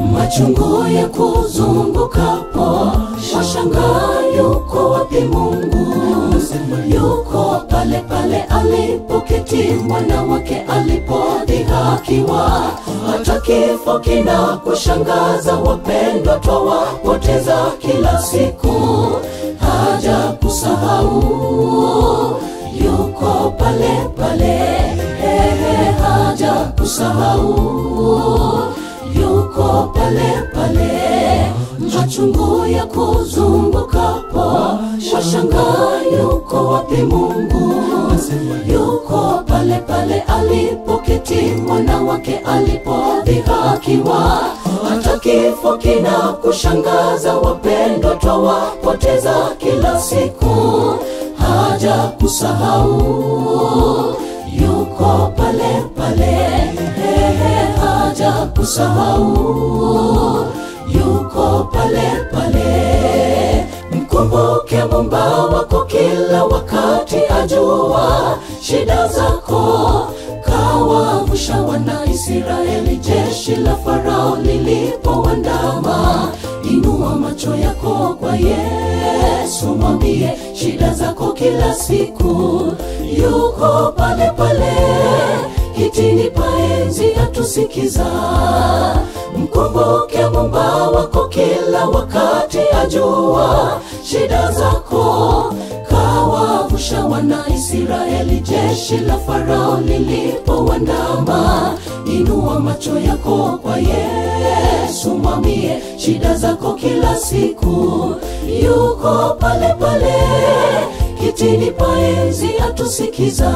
machungu ya kuzungukapo washangaa yuko wapi mungu yuko pale pale alipoketi mwana wake alipodhihakiwa hata kifo kina kushangaza wapendwa twawapoteza kila siku haja kusahau yuko pale pale ehe haja kusahau yuko pale pale machungu ya kuzungukapo washangaa yuko wapi mungu yuko pale pale alipoketi mwana wake alipodhihakiwa hata kifo kina kushangaza wapendwa twawapoteza kila siku haja kusahau yuko pale pale ehe haja kusahau yuko pale pale mkumbuke mumba wako kila wakati ajua shida zako kawavusha wana israeli jeshi la farao lilipowandama inua macho yako kwa yesu mwambie shida zako kila siku yuko pale pale kitini paenzi atusikiza mkumbuke mumba wako kila wakati ajua shida zako kawavusha wana israeli jeshi la farao lilipowandama inua macho yako kwa yesu mwambie shida zako kila siku yuko pale pale kitini paenzi atusikiza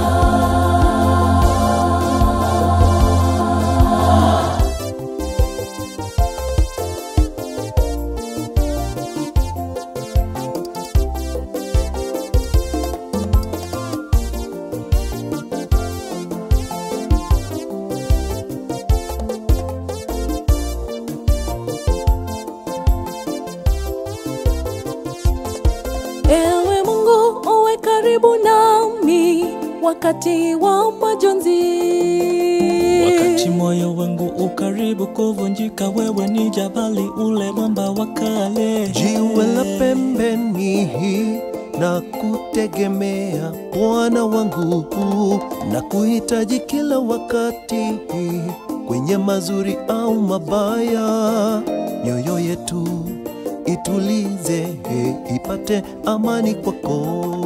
Ewe Mungu uwe karibu nami wakati wa majonzi. Wakati moyo wangu ukaribu kuvunjika, wewe ni jabali, ule mwamba wa kale. jiwe la pembeni na kutegemea Bwana wangu na kuhitaji kila wakati kwenye mazuri au mabaya, mioyo yetu itulize ipate amani kwako.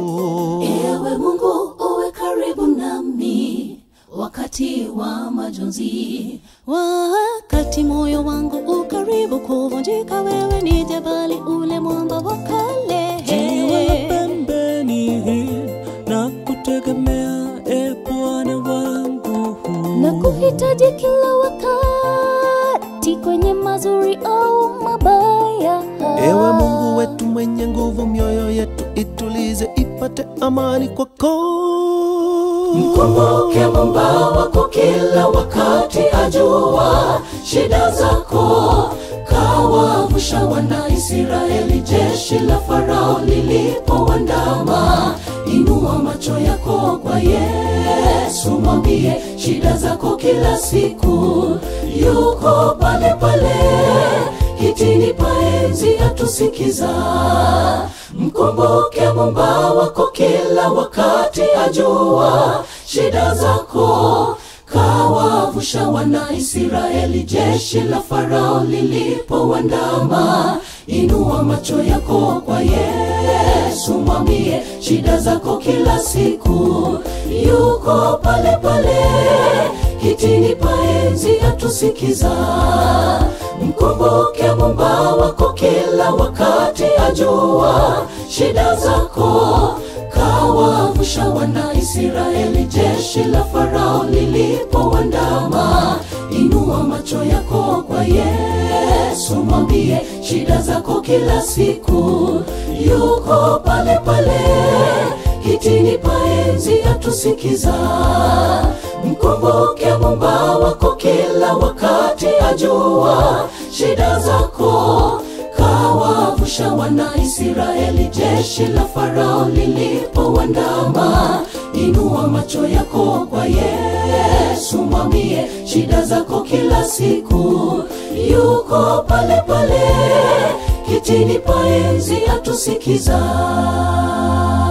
ewe mungu uwe karibu nami wakati wa majonzi Wakati moyo wangu ukaribu kuvunjika, wewe ni jabali, ule mwamba wa kale. Jiwe la pembeni na kutegemea, e Bwana wangu. na kuhitaji kila wakati kwenye mazuri au mabaya. Ewe Mungu wetu mwenye nguvu, mioyo yetu itulize ipate amani kwako. mkumbuke mumba wako kila wakati ajua shida zako kawavusha wana israeli jeshi la farao lilipowandama inua macho yako kwa yesu mwambie shida zako kila siku yuko pale pale kitini paenzi atusikiza mkumbuke mumba wako kila wakati ajua shida zako kawavusha wana israeli jeshi la farao lilipowandama inua macho yako kwa yesu mwambie shida zako kila siku yuko pale pale kitini paenzi atusikiza mkumbuke mumba wako kila wakati ajua shida zako kawavusha wana israeli jeshi la farao lilipowandama inua macho yako kwa yesu mwambie shida zako kila siku yuko pale pale kitini paenzi atusikiza mkumbuke mumba wako kila wakati ajua shida zako kawavusha wana israeli jeshi la farao lilipowandama inua macho yako kwa yesu mwambie shida zako kila siku yuko pale pale kitini pa enzi atusikiza